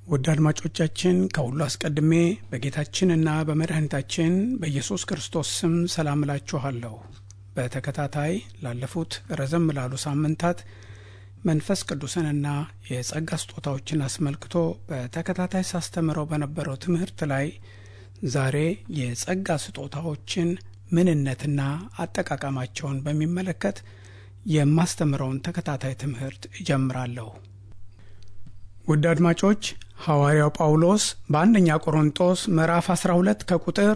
ውድ አድማጮቻችን ከሁሉ አስቀድሜ በጌታችንና በመድኃኒታችን በኢየሱስ ክርስቶስ ስም ሰላም እላችኋለሁ። በተከታታይ ላለፉት ረዘም ላሉ ሳምንታት መንፈስ ቅዱስንና የጸጋ ስጦታዎችን አስመልክቶ በተከታታይ ሳስተምረው በነበረው ትምህርት ላይ ዛሬ የጸጋ ስጦታዎችን ምንነትና አጠቃቀማቸውን በሚመለከት የማስተምረውን ተከታታይ ትምህርት እጀምራለሁ። ውድ አድማጮች ሐዋርያው ጳውሎስ በአንደኛ ቆሮንጦስ ምዕራፍ 12 ከቁጥር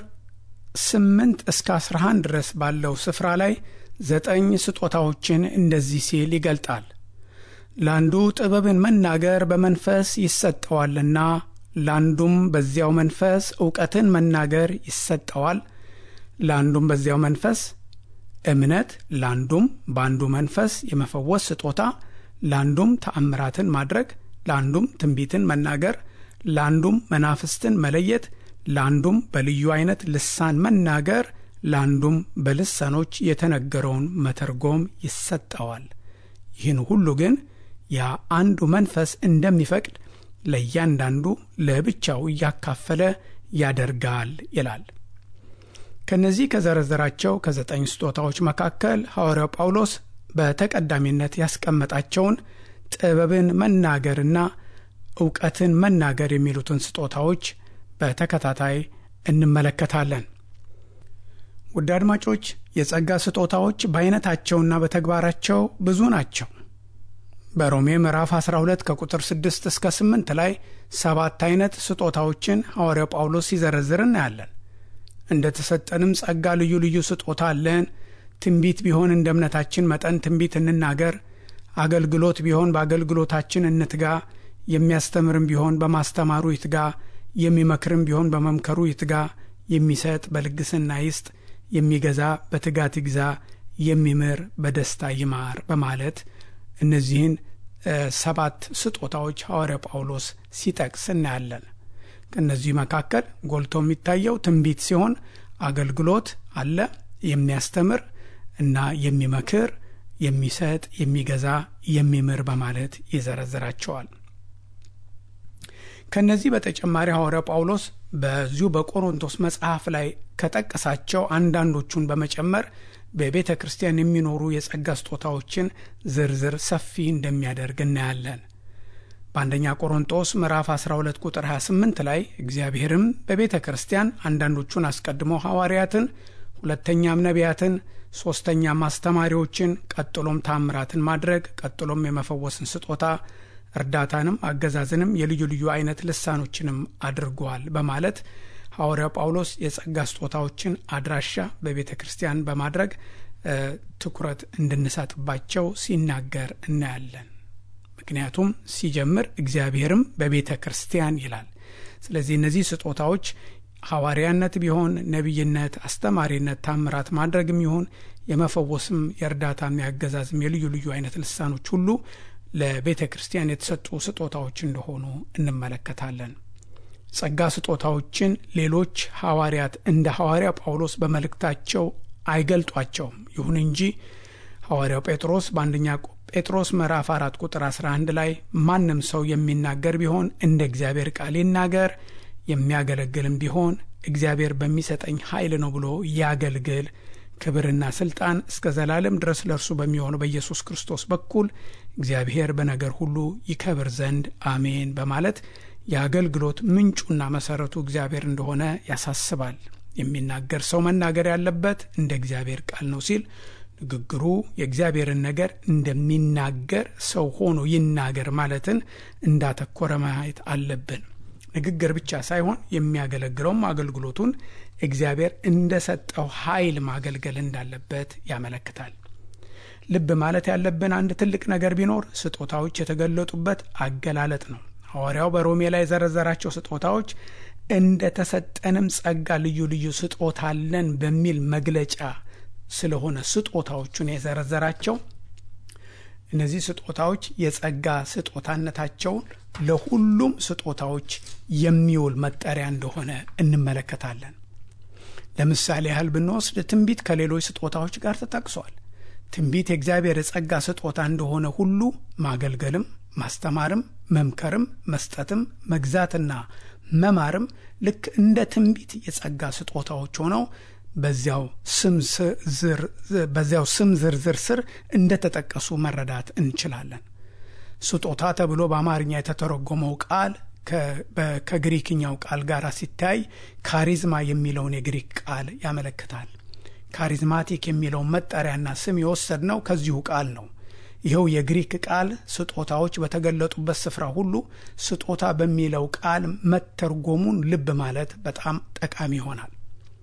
8 እስከ 11 ድረስ ባለው ስፍራ ላይ ዘጠኝ ስጦታዎችን እንደዚህ ሲል ይገልጣል። ለአንዱ ጥበብን መናገር በመንፈስ ይሰጠዋልና፣ ለአንዱም በዚያው መንፈስ እውቀትን መናገር ይሰጠዋል፣ ለአንዱም በዚያው መንፈስ እምነት፣ ለአንዱም በአንዱ መንፈስ የመፈወስ ስጦታ፣ ለአንዱም ተአምራትን ማድረግ ለአንዱም ትንቢትን መናገር፣ ለአንዱም መናፍስትን መለየት፣ ለአንዱም በልዩ አይነት ልሳን መናገር፣ ለአንዱም በልሳኖች የተነገረውን መተርጎም ይሰጠዋል። ይህን ሁሉ ግን ያ አንዱ መንፈስ እንደሚፈቅድ ለእያንዳንዱ ለብቻው እያካፈለ ያደርጋል ይላል። ከእነዚህ ከዘረዘራቸው ከዘጠኝ ስጦታዎች መካከል ሐዋርያው ጳውሎስ በተቀዳሚነት ያስቀመጣቸውን ጥበብን መናገርና እውቀትን መናገር የሚሉትን ስጦታዎች በተከታታይ እንመለከታለን። ውድ አድማጮች የጸጋ ስጦታዎች በአይነታቸውና በተግባራቸው ብዙ ናቸው። በሮሜ ምዕራፍ 12 ከቁጥር 6 እስከ 8 ላይ ሰባት አይነት ስጦታዎችን ሐዋርያው ጳውሎስ ሲዘረዝር እናያለን። እንደ ተሰጠንም ጸጋ ልዩ ልዩ ስጦታ አለን። ትንቢት ቢሆን እንደ እምነታችን መጠን ትንቢት እንናገር አገልግሎት ቢሆን በአገልግሎታችን እንትጋ፣ የሚያስተምርም ቢሆን በማስተማሩ ይትጋ፣ የሚመክርም ቢሆን በመምከሩ ይትጋ፣ የሚሰጥ በልግስና ይስጥ፣ የሚገዛ በትጋት ይግዛ፣ የሚምር በደስታ ይማር በማለት እነዚህን ሰባት ስጦታዎች ሐዋርያ ጳውሎስ ሲጠቅስ እናያለን። ከእነዚህ መካከል ጎልቶ የሚታየው ትንቢት ሲሆን አገልግሎት አለ፣ የሚያስተምር እና የሚመክር የሚሰጥ የሚገዛ የሚምር በማለት ይዘረዝራቸዋል። ከነዚህ በተጨማሪ ሐዋርያው ጳውሎስ በዚሁ በቆሮንቶስ መጽሐፍ ላይ ከጠቀሳቸው አንዳንዶቹን በመጨመር በቤተ ክርስቲያን የሚኖሩ የጸጋ ስጦታዎችን ዝርዝር ሰፊ እንደሚያደርግ እናያለን። በአንደኛ ቆሮንጦስ ምዕራፍ 12 ቁጥር 28 ላይ እግዚአብሔርም በቤተ ክርስቲያን አንዳንዶቹን አስቀድሞ ሐዋርያትን ሁለተኛም ነቢያትን ሶስተኛም አስተማሪዎችን ቀጥሎም ታምራትን ማድረግ ቀጥሎም የመፈወስን ስጦታ እርዳታንም አገዛዝንም የልዩ ልዩ አይነት ልሳኖችንም አድርጓል በማለት ሐዋርያው ጳውሎስ የጸጋ ስጦታዎችን አድራሻ በቤተ ክርስቲያን በማድረግ ትኩረት እንድንሰጥባቸው ሲናገር እናያለን። ምክንያቱም ሲጀምር እግዚአብሔርም በቤተ ክርስቲያን ይላል። ስለዚህ እነዚህ ስጦታዎች ሐዋርያነት ቢሆን ነቢይነት፣ አስተማሪነት፣ ታምራት ማድረግም ይሁን የመፈወስም የእርዳታም የአገዛዝም የልዩ ልዩ አይነት ልሳኖች ሁሉ ለቤተ ክርስቲያን የተሰጡ ስጦታዎች እንደሆኑ እንመለከታለን። ጸጋ ስጦታዎችን ሌሎች ሐዋርያት እንደ ሐዋርያ ጳውሎስ በመልእክታቸው አይገልጧቸውም። ይሁን እንጂ ሐዋርያው ጴጥሮስ በአንደኛ ጴጥሮስ ምዕራፍ አራት ቁጥር 11 ላይ ማንም ሰው የሚናገር ቢሆን እንደ እግዚአብሔር ቃል ይናገር የሚያገለግልም ቢሆን እግዚአብሔር በሚሰጠኝ ኃይል ነው ብሎ ያገልግል። ክብርና ስልጣን እስከ ዘላለም ድረስ ለእርሱ በሚሆነው በኢየሱስ ክርስቶስ በኩል እግዚአብሔር በነገር ሁሉ ይከብር ዘንድ አሜን በማለት የአገልግሎት ምንጩና መሰረቱ እግዚአብሔር እንደሆነ ያሳስባል። የሚናገር ሰው መናገር ያለበት እንደ እግዚአብሔር ቃል ነው ሲል ንግግሩ የእግዚአብሔርን ነገር እንደሚናገር ሰው ሆኖ ይናገር ማለትን እንዳተኮረ ማየት አለብን። ንግግር ብቻ ሳይሆን የሚያገለግለውም አገልግሎቱን እግዚአብሔር እንደሰጠው ኃይል ማገልገል እንዳለበት ያመለክታል። ልብ ማለት ያለብን አንድ ትልቅ ነገር ቢኖር ስጦታዎች የተገለጡበት አገላለጥ ነው። ሐዋርያው በሮሜ ላይ የዘረዘራቸው ስጦታዎች እንደ ተሰጠንም ጸጋ ልዩ ልዩ ስጦታ አለን በሚል መግለጫ ስለሆነ ስጦታዎቹን የዘረዘራቸው እነዚህ ስጦታዎች የጸጋ ስጦታነታቸውን ለሁሉም ስጦታዎች የሚውል መጠሪያ እንደሆነ እንመለከታለን። ለምሳሌ ያህል ብንወስድ ትንቢት ከሌሎች ስጦታዎች ጋር ተጠቅሷል። ትንቢት የእግዚአብሔር የጸጋ ስጦታ እንደሆነ ሁሉ ማገልገልም ማስተማርም፣ መምከርም፣ መስጠትም፣ መግዛትና መማርም ልክ እንደ ትንቢት የጸጋ ስጦታዎች ሆነው በዚያው ስም ዝርዝር ስር እንደተጠቀሱ መረዳት እንችላለን። ስጦታ ተብሎ በአማርኛ የተተረጎመው ቃል ከግሪክኛው ቃል ጋር ሲታይ ካሪዝማ የሚለውን የግሪክ ቃል ያመለክታል። ካሪዝማቲክ የሚለውን መጠሪያና ስም የወሰድነው ከዚሁ ቃል ነው። ይኸው የግሪክ ቃል ስጦታዎች በተገለጡበት ስፍራ ሁሉ ስጦታ በሚለው ቃል መተርጎሙን ልብ ማለት በጣም ጠቃሚ ይሆናል።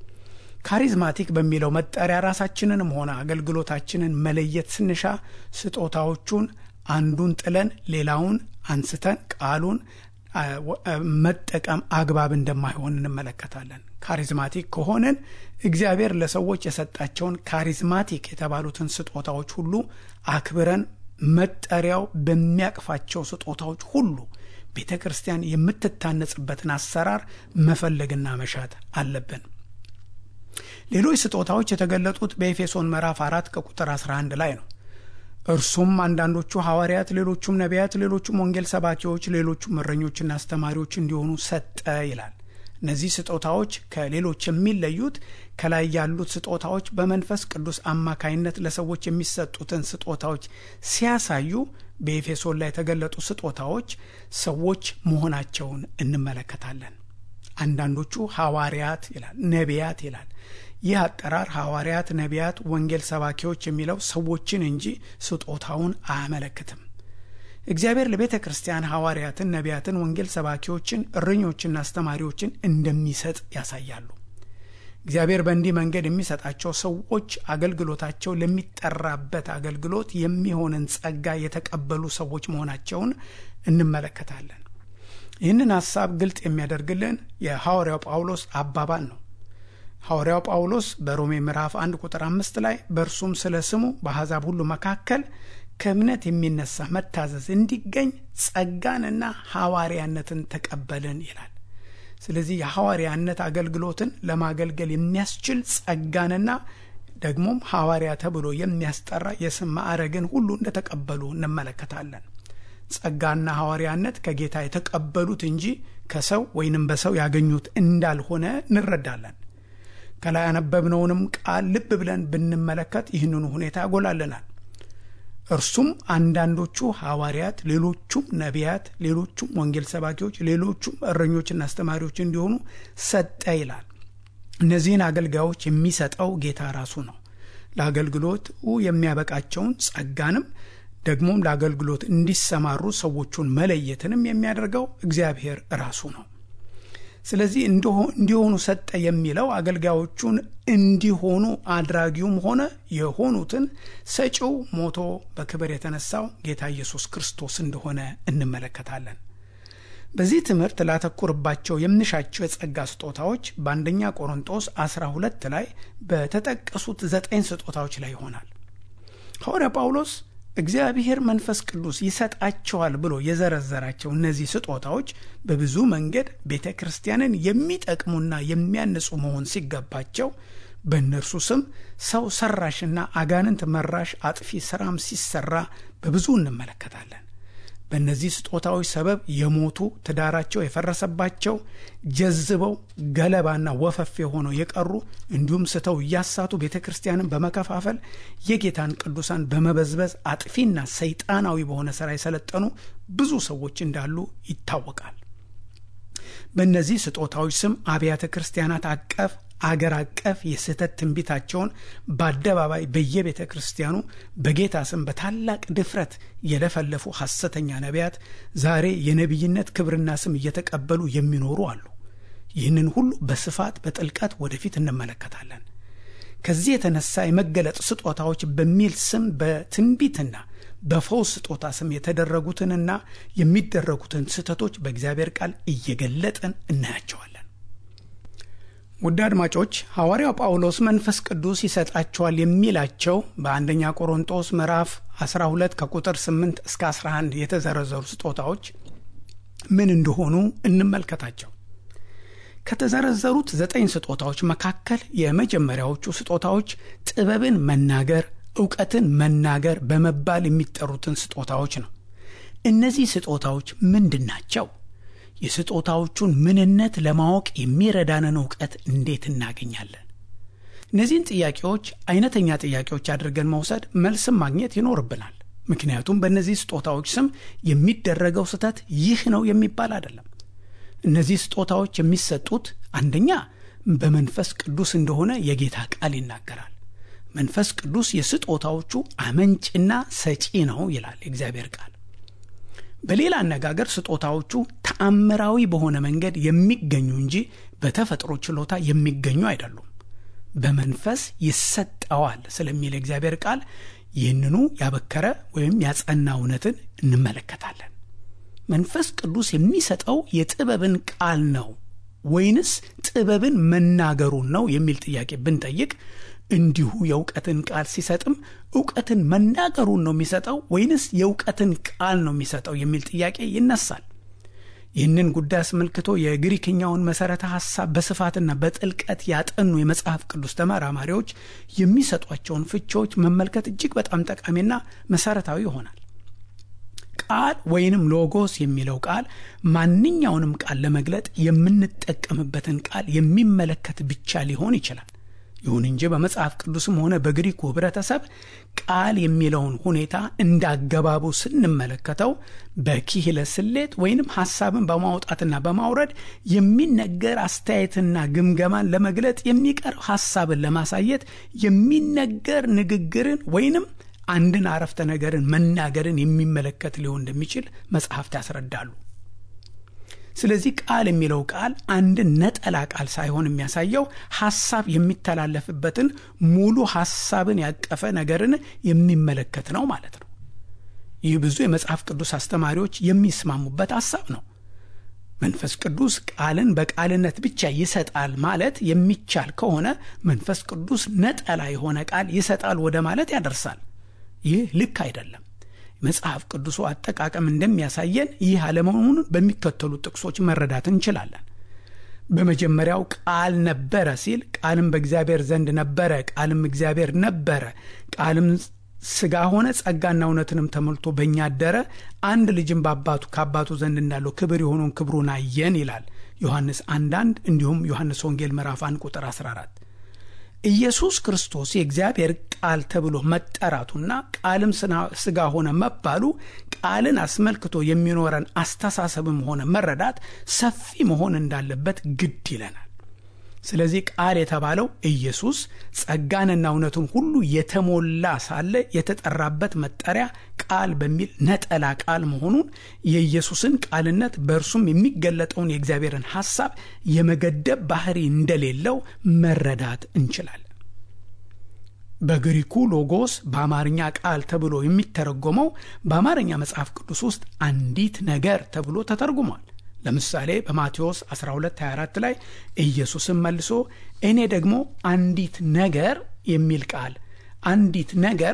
ካሪዝማቲክ በሚለው መጠሪያ ራሳችንንም ሆነ አገልግሎታችንን መለየት ስንሻ ስጦታዎቹን አንዱን ጥለን ሌላውን አንስተን ቃሉን መጠቀም አግባብ እንደማይሆን እንመለከታለን። ካሪዝማቲክ ከሆንን እግዚአብሔር ለሰዎች የሰጣቸውን ካሪዝማቲክ የተባሉትን ስጦታዎች ሁሉ አክብረን መጠሪያው በሚያቅፋቸው ስጦታዎች ሁሉ ቤተ ክርስቲያን የምትታነጽበትን አሰራር መፈለግና መሻት አለብን። ሌሎች ስጦታዎች የተገለጡት በኤፌሶን ምዕራፍ አራት ከቁጥር 11 ላይ ነው። እርሱም አንዳንዶቹ ሐዋርያት፣ ሌሎቹም ነቢያት፣ ሌሎቹም ወንጌል ሰባኪዎች፣ ሌሎቹም እረኞችና አስተማሪዎች እንዲሆኑ ሰጠ ይላል። እነዚህ ስጦታዎች ከሌሎች የሚለዩት ከላይ ያሉት ስጦታዎች በመንፈስ ቅዱስ አማካይነት ለሰዎች የሚሰጡትን ስጦታዎች ሲያሳዩ በኤፌሶን ላይ የተገለጡ ስጦታዎች ሰዎች መሆናቸውን እንመለከታለን። አንዳንዶቹ ሐዋርያት ይላል፣ ነቢያት ይላል። ይህ አጠራር ሐዋርያት፣ ነቢያት፣ ወንጌል ሰባኪዎች የሚለው ሰዎችን እንጂ ስጦታውን አያመለክትም። እግዚአብሔር ለቤተ ክርስቲያን ሐዋርያትን፣ ነቢያትን፣ ወንጌል ሰባኪዎችን፣ እረኞችና አስተማሪዎችን እንደሚሰጥ ያሳያሉ። እግዚአብሔር በእንዲህ መንገድ የሚሰጣቸው ሰዎች አገልግሎታቸው ለሚጠራበት አገልግሎት የሚሆንን ጸጋ የተቀበሉ ሰዎች መሆናቸውን እንመለከታለን። ይህንን ሐሳብ ግልጥ የሚያደርግልን የሐዋርያው ጳውሎስ አባባል ነው። ሐዋርያው ጳውሎስ በሮሜ ምዕራፍ አንድ ቁጥር አምስት ላይ በእርሱም ስለ ስሙ በአሕዛብ ሁሉ መካከል ከእምነት የሚነሳ መታዘዝ እንዲገኝ ጸጋንና ሐዋርያነትን ተቀበልን ይላል። ስለዚህ የሐዋርያነት አገልግሎትን ለማገልገል የሚያስችል ጸጋንና ደግሞም ሐዋርያ ተብሎ የሚያስጠራ የስም ማዕረግን ሁሉ እንደተቀበሉ እንመለከታለን። ጸጋና ሐዋርያነት ከጌታ የተቀበሉት እንጂ ከሰው ወይንም በሰው ያገኙት እንዳልሆነ እንረዳለን። ከላይ ያነበብነውንም ቃል ልብ ብለን ብንመለከት ይህንኑ ሁኔታ ያጎላልናል። እርሱም አንዳንዶቹ ሐዋርያት፣ ሌሎቹም ነቢያት፣ ሌሎቹም ወንጌል ሰባኪዎች፣ ሌሎቹም እረኞችና አስተማሪዎች እንዲሆኑ ሰጠ ይላል። እነዚህን አገልጋዮች የሚሰጠው ጌታ ራሱ ነው። ለአገልግሎቱ የሚያበቃቸውን ጸጋንም ደግሞም ለአገልግሎት እንዲሰማሩ ሰዎቹን መለየትንም የሚያደርገው እግዚአብሔር ራሱ ነው። ስለዚህ እንዲሆኑ ሰጠ የሚለው አገልጋዮቹን እንዲሆኑ አድራጊውም ሆነ የሆኑትን ሰጪው ሞቶ በክብር የተነሳው ጌታ ኢየሱስ ክርስቶስ እንደሆነ እንመለከታለን። በዚህ ትምህርት ላተኩርባቸው የምንሻቸው የጸጋ ስጦታዎች በአንደኛ ቆሮንጦስ 12 ላይ በተጠቀሱት ዘጠኝ ስጦታዎች ላይ ይሆናል። ሐዋርያ ጳውሎስ እግዚአብሔር መንፈስ ቅዱስ ይሰጣቸዋል ብሎ የዘረዘራቸው እነዚህ ስጦታዎች በብዙ መንገድ ቤተ ክርስቲያንን የሚጠቅሙና የሚያንጹ መሆን ሲገባቸው በእነርሱ ስም ሰው ሰራሽና አጋንንት መራሽ አጥፊ ስራም ሲሰራ በብዙ እንመለከታለን። በእነዚህ ስጦታዎች ሰበብ የሞቱ ትዳራቸው የፈረሰባቸው ጀዝበው ገለባና ወፈፍ የሆነው የቀሩ እንዲሁም ስተው እያሳቱ ቤተ ክርስቲያንን በመከፋፈል የጌታን ቅዱሳን በመበዝበዝ አጥፊና ሰይጣናዊ በሆነ ስራ የሰለጠኑ ብዙ ሰዎች እንዳሉ ይታወቃል። በእነዚህ ስጦታዎች ስም አብያተ ክርስቲያናት አቀፍ አገር አቀፍ የስህተት ትንቢታቸውን በአደባባይ በየቤተ ክርስቲያኑ በጌታ ስም በታላቅ ድፍረት የለፈለፉ ሐሰተኛ ነቢያት ዛሬ የነቢይነት ክብርና ስም እየተቀበሉ የሚኖሩ አሉ። ይህንን ሁሉ በስፋት በጥልቀት ወደፊት እንመለከታለን። ከዚህ የተነሳ የመገለጥ ስጦታዎች በሚል ስም በትንቢትና በፈውስ ስጦታ ስም የተደረጉትንና የሚደረጉትን ስህተቶች በእግዚአብሔር ቃል እየገለጥን እናያቸዋለን። ውድ አድማጮች ሐዋርያው ጳውሎስ መንፈስ ቅዱስ ይሰጣቸዋል የሚላቸው በአንደኛ ቆሮንጦስ ምዕራፍ 12 ከቁጥር 8 እስከ 11 የተዘረዘሩ ስጦታዎች ምን እንደሆኑ እንመልከታቸው። ከተዘረዘሩት ዘጠኝ ስጦታዎች መካከል የመጀመሪያዎቹ ስጦታዎች ጥበብን መናገር፣ እውቀትን መናገር በመባል የሚጠሩትን ስጦታዎች ነው። እነዚህ ስጦታዎች ምንድን ናቸው? የስጦታዎቹን ምንነት ለማወቅ የሚረዳንን እውቀት እንዴት እናገኛለን? እነዚህን ጥያቄዎች አይነተኛ ጥያቄዎች አድርገን መውሰድ መልስም ማግኘት ይኖርብናል። ምክንያቱም በእነዚህ ስጦታዎች ስም የሚደረገው ስህተት ይህ ነው የሚባል አይደለም። እነዚህ ስጦታዎች የሚሰጡት አንደኛ በመንፈስ ቅዱስ እንደሆነ የጌታ ቃል ይናገራል። መንፈስ ቅዱስ የስጦታዎቹ አመንጭና ሰጪ ነው ይላል የእግዚአብሔር ቃል። በሌላ አነጋገር ስጦታዎቹ ተአምራዊ በሆነ መንገድ የሚገኙ እንጂ በተፈጥሮ ችሎታ የሚገኙ አይደሉም። በመንፈስ ይሰጠዋል ስለሚል የእግዚአብሔር ቃል ይህንኑ ያበከረ ወይም ያጸና እውነትን እንመለከታለን። መንፈስ ቅዱስ የሚሰጠው የጥበብን ቃል ነው ወይንስ ጥበብን መናገሩን ነው የሚል ጥያቄ ብንጠይቅ እንዲሁ የእውቀትን ቃል ሲሰጥም እውቀትን መናገሩን ነው የሚሰጠው ወይንስ የእውቀትን ቃል ነው የሚሰጠው የሚል ጥያቄ ይነሳል። ይህንን ጉዳይ አስመልክቶ የግሪክኛውን መሠረተ ሐሳብ በስፋትና በጥልቀት ያጠኑ የመጽሐፍ ቅዱስ ተመራማሪዎች የሚሰጧቸውን ፍቺዎች መመልከት እጅግ በጣም ጠቃሚና መሠረታዊ ይሆናል። ቃል ወይንም ሎጎስ የሚለው ቃል ማንኛውንም ቃል ለመግለጥ የምንጠቀምበትን ቃል የሚመለከት ብቻ ሊሆን ይችላል። ይሁን እንጂ በመጽሐፍ ቅዱስም ሆነ በግሪኩ ኅብረተሰብ ቃል የሚለውን ሁኔታ እንዳገባቡ ስንመለከተው በኪህለ ስሌት ወይንም ሐሳብን በማውጣትና በማውረድ የሚነገር አስተያየትና ግምገማን ለመግለጥ የሚቀርብ ሐሳብን ለማሳየት የሚነገር ንግግርን ወይንም አንድን አረፍተ ነገርን መናገርን የሚመለከት ሊሆን እንደሚችል መጽሐፍት ያስረዳሉ። ስለዚህ ቃል የሚለው ቃል አንድን ነጠላ ቃል ሳይሆን የሚያሳየው ሐሳብ የሚተላለፍበትን ሙሉ ሐሳብን ያቀፈ ነገርን የሚመለከት ነው ማለት ነው። ይህ ብዙ የመጽሐፍ ቅዱስ አስተማሪዎች የሚስማሙበት ሐሳብ ነው። መንፈስ ቅዱስ ቃልን በቃልነት ብቻ ይሰጣል ማለት የሚቻል ከሆነ መንፈስ ቅዱስ ነጠላ የሆነ ቃል ይሰጣል ወደ ማለት ያደርሳል። ይህ ልክ አይደለም። መጽሐፍ ቅዱሱ አጠቃቀም እንደሚያሳየን ይህ አለመሆኑን በሚከተሉት ጥቅሶች መረዳት እንችላለን። በመጀመሪያው ቃል ነበረ ሲል ቃልም በእግዚአብሔር ዘንድ ነበረ፣ ቃልም እግዚአብሔር ነበረ፣ ቃልም ሥጋ ሆነ፣ ጸጋና እውነትንም ተሞልቶ በእኛ አደረ፣ አንድ ልጅም በአባቱ ከአባቱ ዘንድ እንዳለው ክብር የሆነውን ክብሩን አየን ይላል ዮሐንስ አንድ አንድ እንዲሁም ዮሐንስ ወንጌል ምዕራፍ 1 ቁጥር 14 ኢየሱስ ክርስቶስ የእግዚአብሔር ቃል ተብሎ መጠራቱና ቃልም ሥጋ ሆነ መባሉ ቃልን አስመልክቶ የሚኖረን አስተሳሰብም ሆነ መረዳት ሰፊ መሆን እንዳለበት ግድ ይለናል። ስለዚህ ቃል የተባለው ኢየሱስ ጸጋንና እውነቱን ሁሉ የተሞላ ሳለ የተጠራበት መጠሪያ ቃል በሚል ነጠላ ቃል መሆኑን የኢየሱስን ቃልነት በእርሱም የሚገለጠውን የእግዚአብሔርን ሐሳብ የመገደብ ባህሪ እንደሌለው መረዳት እንችላለን። በግሪኩ ሎጎስ በአማርኛ ቃል ተብሎ የሚተረጎመው በአማርኛ መጽሐፍ ቅዱስ ውስጥ አንዲት ነገር ተብሎ ተተርጉሟል። ለምሳሌ በማቴዎስ 1224 ላይ ኢየሱስም መልሶ እኔ ደግሞ አንዲት ነገር የሚል ቃል አንዲት ነገር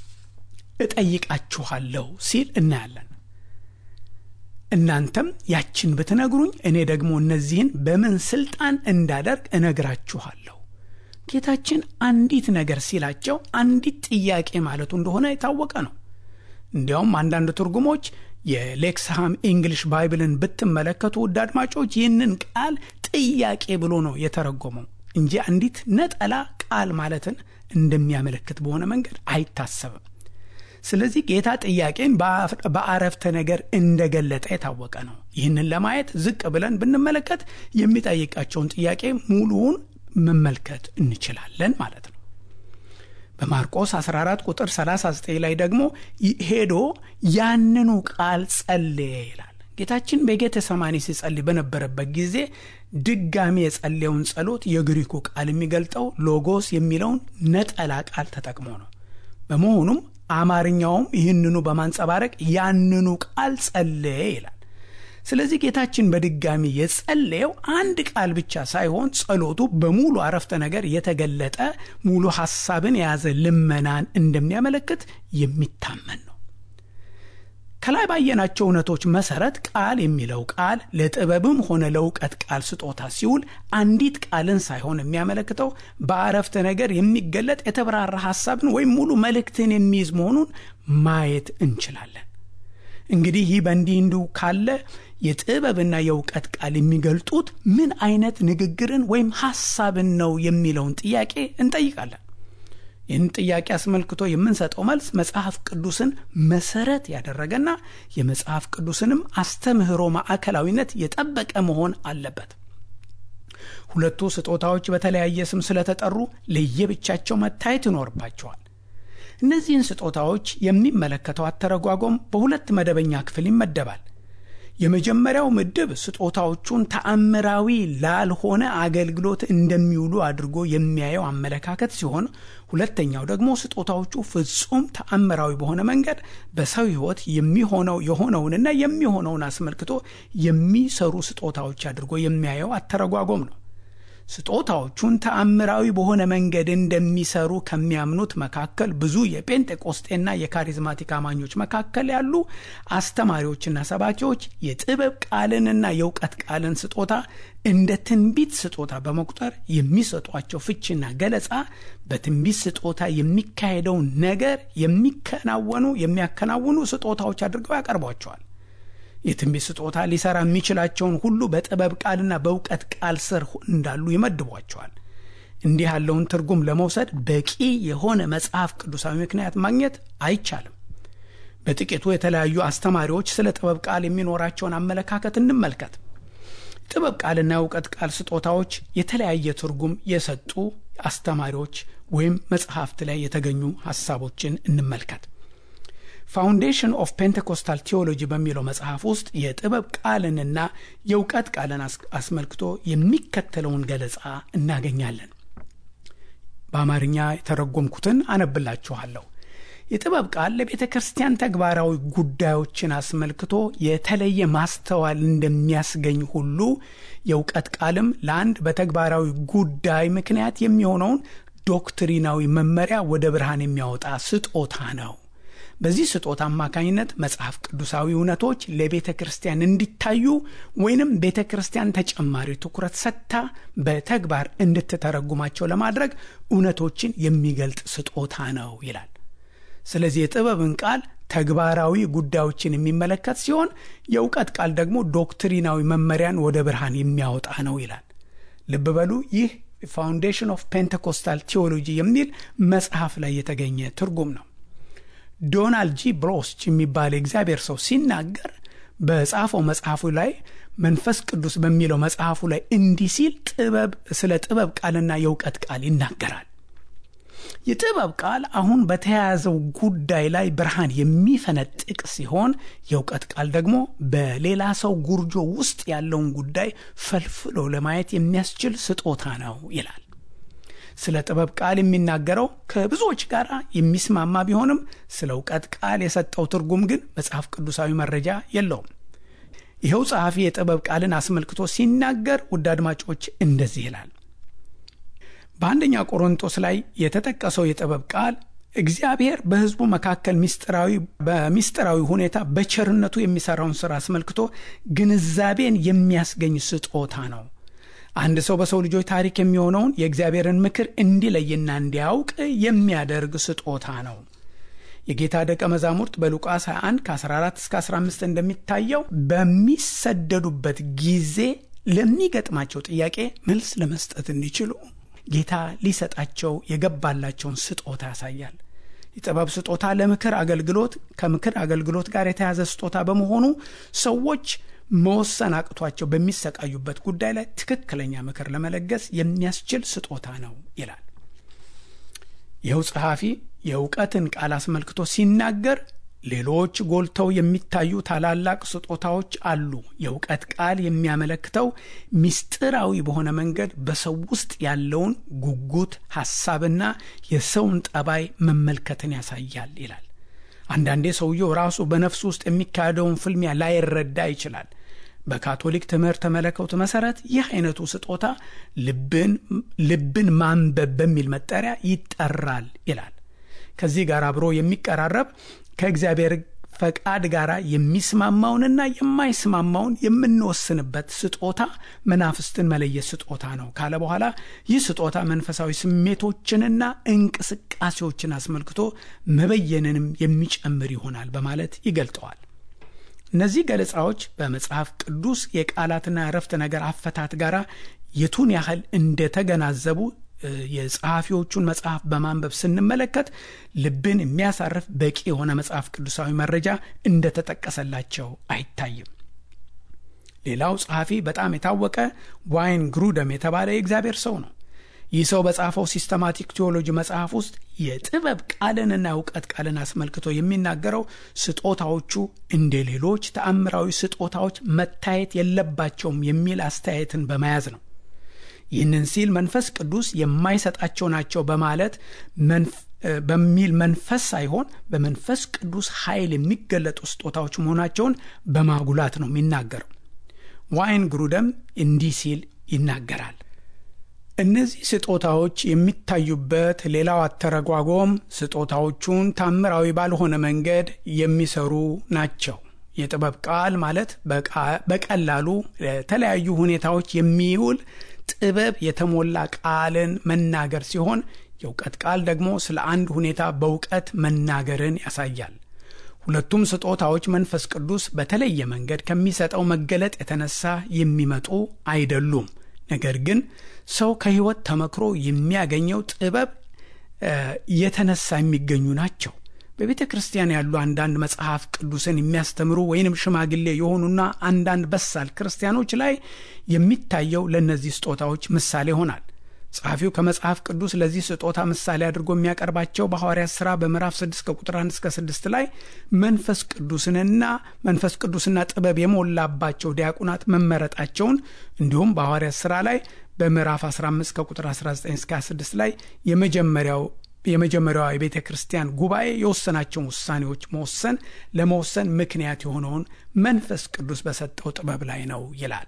እጠይቃችኋለሁ ሲል እናያለን። እናንተም ያችን ብትነግሩኝ እኔ ደግሞ እነዚህን በምን ስልጣን እንዳደርግ እነግራችኋለሁ። ጌታችን አንዲት ነገር ሲላቸው አንዲት ጥያቄ ማለቱ እንደሆነ የታወቀ ነው። እንዲያውም አንዳንድ ትርጉሞች የሌክስሃም ኢንግሊሽ ባይብልን ብትመለከቱ ውድ አድማጮች ይህንን ቃል ጥያቄ ብሎ ነው የተረጎመው እንጂ አንዲት ነጠላ ቃል ማለትን እንደሚያመለክት በሆነ መንገድ አይታሰብም። ስለዚህ ጌታ ጥያቄን በአረፍተ ነገር እንደገለጠ የታወቀ ነው። ይህንን ለማየት ዝቅ ብለን ብንመለከት የሚጠይቃቸውን ጥያቄ ሙሉውን መመልከት እንችላለን ማለት ነው። በማርቆስ 14 ቁጥር 39 ላይ ደግሞ ሄዶ ያንኑ ቃል ጸለየ ይላል። ጌታችን በጌተ ሰማኒ ሲጸልይ በነበረበት ጊዜ ድጋሚ የጸለየውን ጸሎት የግሪኩ ቃል የሚገልጠው ሎጎስ የሚለውን ነጠላ ቃል ተጠቅሞ ነው። በመሆኑም አማርኛውም ይህንኑ በማንጸባረቅ ያንኑ ቃል ጸለየ ይላል። ስለዚህ ጌታችን በድጋሚ የጸለየው አንድ ቃል ብቻ ሳይሆን ጸሎቱ በሙሉ አረፍተ ነገር የተገለጠ ሙሉ ሐሳብን የያዘ ልመናን እንደሚያመለክት የሚታመን ነው። ከላይ ባየናቸው እውነቶች መሰረት ቃል የሚለው ቃል ለጥበብም ሆነ ለእውቀት ቃል ስጦታ ሲውል አንዲት ቃልን ሳይሆን የሚያመለክተው በአረፍተ ነገር የሚገለጥ የተብራራ ሐሳብን ወይም ሙሉ መልእክትን የሚይዝ መሆኑን ማየት እንችላለን። እንግዲህ ይህ በእንዲህ እንዲሁ ካለ የጥበብና የእውቀት ቃል የሚገልጡት ምን አይነት ንግግርን ወይም ሐሳብን ነው የሚለውን ጥያቄ እንጠይቃለን። ይህን ጥያቄ አስመልክቶ የምንሰጠው መልስ መጽሐፍ ቅዱስን መሰረት ያደረገና የመጽሐፍ ቅዱስንም አስተምህሮ ማዕከላዊነት የጠበቀ መሆን አለበት። ሁለቱ ስጦታዎች በተለያየ ስም ስለተጠሩ ለየብቻቸው መታየት ይኖርባቸዋል። እነዚህን ስጦታዎች የሚመለከተው አተረጓጎም በሁለት መደበኛ ክፍል ይመደባል። የመጀመሪያው ምድብ ስጦታዎቹን ተአምራዊ ላልሆነ አገልግሎት እንደሚውሉ አድርጎ የሚያየው አመለካከት ሲሆን ሁለተኛው ደግሞ ስጦታዎቹ ፍጹም ተአምራዊ በሆነ መንገድ በሰው ሕይወት የሚሆነው የሆነውንና የሚሆነውን አስመልክቶ የሚሰሩ ስጦታዎች አድርጎ የሚያየው አተረጓጎም ነው። ስጦታዎቹን ተአምራዊ በሆነ መንገድ እንደሚሰሩ ከሚያምኑት መካከል ብዙ የጴንጤቆስጤና የካሪዝማቲክ አማኞች መካከል ያሉ አስተማሪዎችና ሰባኪዎች የጥበብ ቃልንና የእውቀት ቃልን ስጦታ እንደ ትንቢት ስጦታ በመቁጠር የሚሰጧቸው ፍችና ገለጻ በትንቢት ስጦታ የሚካሄደውን ነገር የሚከናወኑ የሚያከናውኑ ስጦታዎች አድርገው ያቀርቧቸዋል። የትንቢት ስጦታ ሊሰራ የሚችላቸውን ሁሉ በጥበብ ቃልና በእውቀት ቃል ስር እንዳሉ ይመድቧቸዋል። እንዲህ ያለውን ትርጉም ለመውሰድ በቂ የሆነ መጽሐፍ ቅዱሳዊ ምክንያት ማግኘት አይቻልም። በጥቂቱ የተለያዩ አስተማሪዎች ስለ ጥበብ ቃል የሚኖራቸውን አመለካከት እንመልከት። ጥበብ ቃልና የእውቀት ቃል ስጦታዎች የተለያየ ትርጉም የሰጡ አስተማሪዎች ወይም መጽሐፍት ላይ የተገኙ ሐሳቦችን እንመልከት። ፋውንዴሽን ኦፍ ፔንቴኮስታል ቴዎሎጂ በሚለው መጽሐፍ ውስጥ የጥበብ ቃልንና የእውቀት ቃልን አስመልክቶ የሚከተለውን ገለጻ እናገኛለን። በአማርኛ የተረጎምኩትን አነብላችኋለሁ። የጥበብ ቃል ለቤተ ክርስቲያን ተግባራዊ ጉዳዮችን አስመልክቶ የተለየ ማስተዋል እንደሚያስገኝ ሁሉ የእውቀት ቃልም ለአንድ በተግባራዊ ጉዳይ ምክንያት የሚሆነውን ዶክትሪናዊ መመሪያ ወደ ብርሃን የሚያወጣ ስጦታ ነው። በዚህ ስጦታ አማካኝነት መጽሐፍ ቅዱሳዊ እውነቶች ለቤተ ክርስቲያን እንዲታዩ ወይንም ቤተ ክርስቲያን ተጨማሪ ትኩረት ሰጥታ በተግባር እንድትተረጉማቸው ለማድረግ እውነቶችን የሚገልጥ ስጦታ ነው ይላል። ስለዚህ የጥበብን ቃል ተግባራዊ ጉዳዮችን የሚመለከት ሲሆን የእውቀት ቃል ደግሞ ዶክትሪናዊ መመሪያን ወደ ብርሃን የሚያወጣ ነው ይላል። ልብ በሉ ይህ ፋውንዴሽን ኦፍ ፔንቴኮስታል ቴዎሎጂ የሚል መጽሐፍ ላይ የተገኘ ትርጉም ነው። ዶናልድ ጂ ብሮስች የሚባል የእግዚአብሔር ሰው ሲናገር በጻፈው መጽሐፉ ላይ መንፈስ ቅዱስ በሚለው መጽሐፉ ላይ እንዲህ ሲል ጥበብ ስለ ጥበብ ቃልና የእውቀት ቃል ይናገራል። የጥበብ ቃል አሁን በተያያዘው ጉዳይ ላይ ብርሃን የሚፈነጥቅ ሲሆን የእውቀት ቃል ደግሞ በሌላ ሰው ጉርጆ ውስጥ ያለውን ጉዳይ ፈልፍሎ ለማየት የሚያስችል ስጦታ ነው ይላል። ስለ ጥበብ ቃል የሚናገረው ከብዙዎች ጋር የሚስማማ ቢሆንም ስለ እውቀት ቃል የሰጠው ትርጉም ግን መጽሐፍ ቅዱሳዊ መረጃ የለውም። ይኸው ጸሐፊ የጥበብ ቃልን አስመልክቶ ሲናገር ውድ አድማጮች እንደዚህ ይላል። በአንደኛ ቆሮንጦስ ላይ የተጠቀሰው የጥበብ ቃል እግዚአብሔር በሕዝቡ መካከል ሚስጥራዊ በሚስጥራዊ ሁኔታ በቸርነቱ የሚሰራውን ሥራ አስመልክቶ ግንዛቤን የሚያስገኝ ስጦታ ነው። አንድ ሰው በሰው ልጆች ታሪክ የሚሆነውን የእግዚአብሔርን ምክር እንዲለይና እንዲያውቅ የሚያደርግ ስጦታ ነው። የጌታ ደቀ መዛሙርት በሉቃስ 21 ከ14 እስከ 15 እንደሚታየው በሚሰደዱበት ጊዜ ለሚገጥማቸው ጥያቄ መልስ ለመስጠት እንዲችሉ ጌታ ሊሰጣቸው የገባላቸውን ስጦታ ያሳያል። የጥበብ ስጦታ ለምክር አገልግሎት ከምክር አገልግሎት ጋር የተያዘ ስጦታ በመሆኑ ሰዎች መወሰን አቅቷቸው በሚሰቃዩበት ጉዳይ ላይ ትክክለኛ ምክር ለመለገስ የሚያስችል ስጦታ ነው ይላል። ይኸው ጸሐፊ የእውቀትን ቃል አስመልክቶ ሲናገር ሌሎች ጎልተው የሚታዩ ታላላቅ ስጦታዎች አሉ። የእውቀት ቃል የሚያመለክተው ሚስጥራዊ በሆነ መንገድ በሰው ውስጥ ያለውን ጉጉት፣ ሐሳብና የሰውን ጠባይ መመልከትን ያሳያል ይላል። አንዳንዴ ሰውየው ራሱ በነፍሱ ውስጥ የሚካሄደውን ፍልሚያ ላይረዳ ይችላል። በካቶሊክ ትምህርተ መለኮት መሰረት ይህ አይነቱ ስጦታ ልብን ማንበብ በሚል መጠሪያ ይጠራል ይላል። ከዚህ ጋር አብሮ የሚቀራረብ ከእግዚአብሔር ፈቃድ ጋር የሚስማማውንና የማይስማማውን የምንወስንበት ስጦታ መናፍስትን መለየት ስጦታ ነው ካለ በኋላ ይህ ስጦታ መንፈሳዊ ስሜቶችንና እንቅስቃሴዎችን አስመልክቶ መበየንንም የሚጨምር ይሆናል በማለት ይገልጠዋል። እነዚህ ገለጻዎች በመጽሐፍ ቅዱስ የቃላትና የረፍተ ነገር አፈታት ጋር የቱን ያህል እንደተገናዘቡ የጸሐፊዎቹን መጽሐፍ በማንበብ ስንመለከት ልብን የሚያሳርፍ በቂ የሆነ መጽሐፍ ቅዱሳዊ መረጃ እንደተጠቀሰላቸው አይታይም። ሌላው ጸሐፊ በጣም የታወቀ ዋይን ግሩደም የተባለ የእግዚአብሔር ሰው ነው። ይህ ሰው በጻፈው ሲስተማቲክ ቴዎሎጂ መጽሐፍ ውስጥ የጥበብ ቃልንና እውቀት ቃልን አስመልክቶ የሚናገረው ስጦታዎቹ እንደ ሌሎች ተአምራዊ ስጦታዎች መታየት የለባቸውም የሚል አስተያየትን በመያዝ ነው። ይህንን ሲል መንፈስ ቅዱስ የማይሰጣቸው ናቸው በማለት በሚል መንፈስ ሳይሆን በመንፈስ ቅዱስ ኃይል የሚገለጡ ስጦታዎች መሆናቸውን በማጉላት ነው የሚናገረው። ዋይን ግሩደም እንዲህ ሲል ይናገራል። እነዚህ ስጦታዎች የሚታዩበት ሌላው አተረጓጎም ስጦታዎቹን ታምራዊ ባልሆነ መንገድ የሚሰሩ ናቸው። የጥበብ ቃል ማለት በቀላሉ ለተለያዩ ሁኔታዎች የሚውል ጥበብ የተሞላ ቃልን መናገር ሲሆን የእውቀት ቃል ደግሞ ስለ አንድ ሁኔታ በእውቀት መናገርን ያሳያል። ሁለቱም ስጦታዎች መንፈስ ቅዱስ በተለየ መንገድ ከሚሰጠው መገለጥ የተነሳ የሚመጡ አይደሉም። ነገር ግን ሰው ከሕይወት ተመክሮ የሚያገኘው ጥበብ የተነሳ የሚገኙ ናቸው። በቤተ ክርስቲያን ያሉ አንዳንድ መጽሐፍ ቅዱስን የሚያስተምሩ ወይንም ሽማግሌ የሆኑና አንዳንድ በሳል ክርስቲያኖች ላይ የሚታየው ለእነዚህ ስጦታዎች ምሳሌ ይሆናል። ጸሐፊው ከመጽሐፍ ቅዱስ ለዚህ ስጦታ ምሳሌ አድርጎ የሚያቀርባቸው በሐዋርያት ሥራ በምዕራፍ 6 ከቁጥር 1 እስከ 6 ላይ መንፈስ ቅዱስንና መንፈስ ቅዱስና ጥበብ የሞላባቸው ዲያቁናት መመረጣቸውን እንዲሁም በሐዋርያት ሥራ ላይ በምዕራፍ 15 ከቁጥር 19 እስከ 26 ላይ የመጀመሪያው የመጀመሪያዋ የቤተ ክርስቲያን ጉባኤ የወሰናቸውን ውሳኔዎች መወሰን ለመወሰን ምክንያት የሆነውን መንፈስ ቅዱስ በሰጠው ጥበብ ላይ ነው ይላል።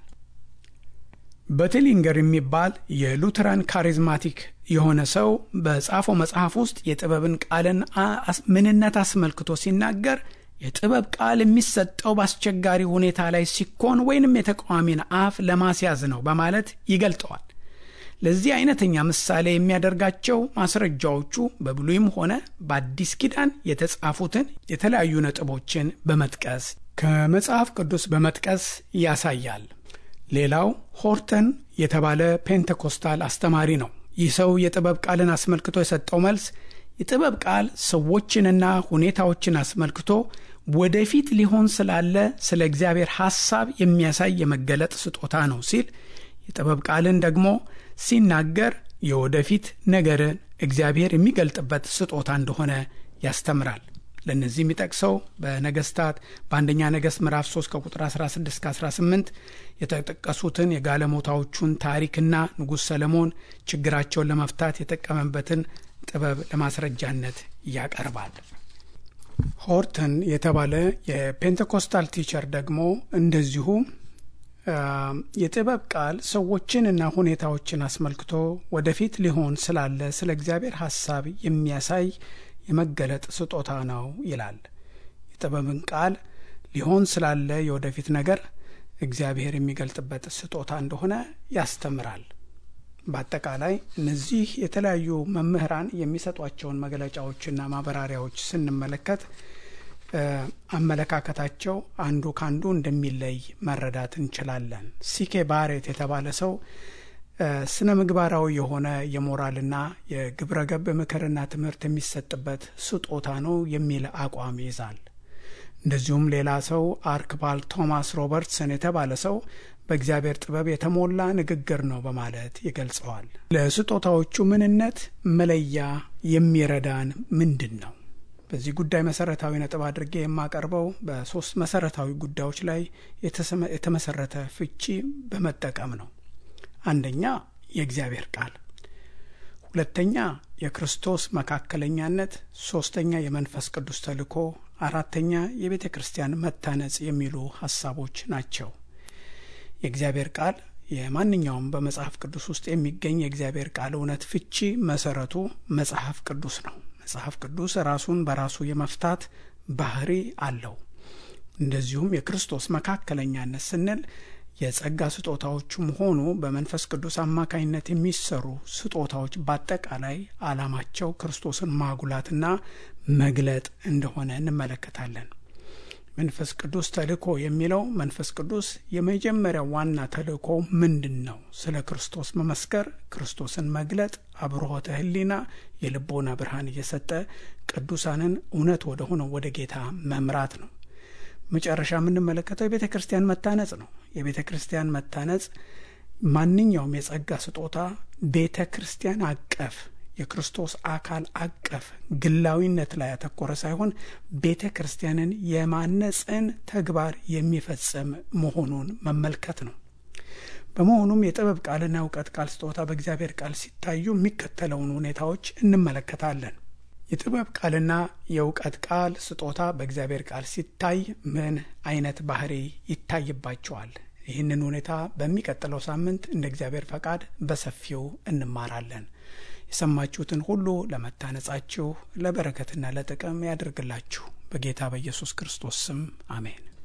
በቴሊንገር የሚባል የሉተራን ካሪዝማቲክ የሆነ ሰው በጻፈው መጽሐፍ ውስጥ የጥበብን ቃልን ምንነት አስመልክቶ ሲናገር የጥበብ ቃል የሚሰጠው በአስቸጋሪ ሁኔታ ላይ ሲኮን ወይንም የተቃዋሚን አፍ ለማስያዝ ነው በማለት ይገልጠዋል። ለዚህ አይነተኛ ምሳሌ የሚያደርጋቸው ማስረጃዎቹ በብሉይም ሆነ በአዲስ ኪዳን የተጻፉትን የተለያዩ ነጥቦችን በመጥቀስ ከመጽሐፍ ቅዱስ በመጥቀስ ያሳያል። ሌላው ሆርተን የተባለ ፔንቴኮስታል አስተማሪ ነው። ይህ ሰው የጥበብ ቃልን አስመልክቶ የሰጠው መልስ የጥበብ ቃል ሰዎችንና ሁኔታዎችን አስመልክቶ ወደፊት ሊሆን ስላለ ስለ እግዚአብሔር ሐሳብ የሚያሳይ የመገለጥ ስጦታ ነው ሲል የጥበብ ቃልን ደግሞ ሲናገር የወደፊት ነገርን እግዚአብሔር የሚገልጥበት ስጦታ እንደሆነ ያስተምራል። ለእነዚህ የሚጠቅሰው በነገስታት በአንደኛ ነገሥት ምዕራፍ 3 ከቁጥር 16 እስከ 18 የተጠቀሱትን የጋለሞታዎቹን ታሪክና ንጉሥ ሰለሞን ችግራቸውን ለመፍታት የጠቀመበትን ጥበብ ለማስረጃነት ያቀርባል። ሆርተን የተባለ የፔንቴኮስታል ቲቸር ደግሞ እንደዚሁ የጥበብ ቃል ሰዎችንና ሁኔታዎችን አስመልክቶ ወደፊት ሊሆን ስላለ ስለ እግዚአብሔር ሐሳብ የሚያሳይ የመገለጥ ስጦታ ነው ይላል። የጥበብን ቃል ሊሆን ስላለ የወደፊት ነገር እግዚአብሔር የሚገልጥበት ስጦታ እንደሆነ ያስተምራል። በአጠቃላይ እነዚህ የተለያዩ መምህራን የሚሰጧቸውን መግለጫዎችና ማብራሪያዎች ስንመለከት አመለካከታቸው አንዱ ካንዱ እንደሚለይ መረዳት እንችላለን። ሲኬ ባሬት የተባለ ሰው ስነ ምግባራዊ የሆነ የሞራልና የግብረ ገብ ምክርና ትምህርት የሚሰጥበት ስጦታ ነው የሚል አቋም ይዛል። እንደዚሁም ሌላ ሰው አርክባል ቶማስ ሮበርትሰን የተባለ ሰው በእግዚአብሔር ጥበብ የተሞላ ንግግር ነው በማለት ይገልጸዋል። ለስጦታዎቹ ምንነት መለያ የሚረዳን ምንድን ነው? በዚህ ጉዳይ መሰረታዊ ነጥብ አድርጌ የማቀርበው በሶስት መሰረታዊ ጉዳዮች ላይ የተመሰረተ ፍቺ በመጠቀም ነው። አንደኛ የእግዚአብሔር ቃል፣ ሁለተኛ የክርስቶስ መካከለኛነት፣ ሶስተኛ የመንፈስ ቅዱስ ተልእኮ፣ አራተኛ የቤተ ክርስቲያን መታነጽ የሚሉ ሀሳቦች ናቸው። የእግዚአብሔር ቃል የማንኛውም በመጽሐፍ ቅዱስ ውስጥ የሚገኝ የእግዚአብሔር ቃል እውነት ፍቺ መሰረቱ መጽሐፍ ቅዱስ ነው። መጽሐፍ ቅዱስ ራሱን በራሱ የመፍታት ባህሪ አለው። እንደዚሁም የክርስቶስ መካከለኛነት ስንል የጸጋ ስጦታዎቹም ሆኑ በመንፈስ ቅዱስ አማካኝነት የሚሰሩ ስጦታዎች በአጠቃላይ ዓላማቸው ክርስቶስን ማጉላትና መግለጥ እንደሆነ እንመለከታለን። መንፈስ ቅዱስ ተልእኮ የሚለው መንፈስ ቅዱስ የመጀመሪያው ዋና ተልእኮ ምንድን ነው? ስለ ክርስቶስ መመስከር፣ ክርስቶስን መግለጥ፣ አብርሆተ ሕሊና የልቦና ብርሃን እየሰጠ ቅዱሳንን እውነት ወደ ሆነው ወደ ጌታ መምራት ነው። መጨረሻ የምንመለከተው የቤተ ክርስቲያን መታነጽ ነው። የቤተ ክርስቲያን መታነጽ ማንኛውም የጸጋ ስጦታ ቤተ ክርስቲያን አቀፍ የክርስቶስ አካል አቀፍ ግላዊነት ላይ ያተኮረ ሳይሆን ቤተ ክርስቲያንን የማነጽን ተግባር የሚፈጽም መሆኑን መመልከት ነው። በመሆኑም የጥበብ ቃልና እውቀት ቃል ስጦታ በእግዚአብሔር ቃል ሲታዩ የሚከተለውን ሁኔታዎች እንመለከታለን። የጥበብ ቃልና የእውቀት ቃል ስጦታ በእግዚአብሔር ቃል ሲታይ ምን አይነት ባህሪ ይታይባቸዋል? ይህንን ሁኔታ በሚቀጥለው ሳምንት እንደ እግዚአብሔር ፈቃድ በሰፊው እንማራለን። የሰማችሁትን ሁሉ ለመታነጻችሁ ለበረከትና ለጥቅም ያደርግላችሁ። በጌታ በኢየሱስ ክርስቶስ ስም አሜን።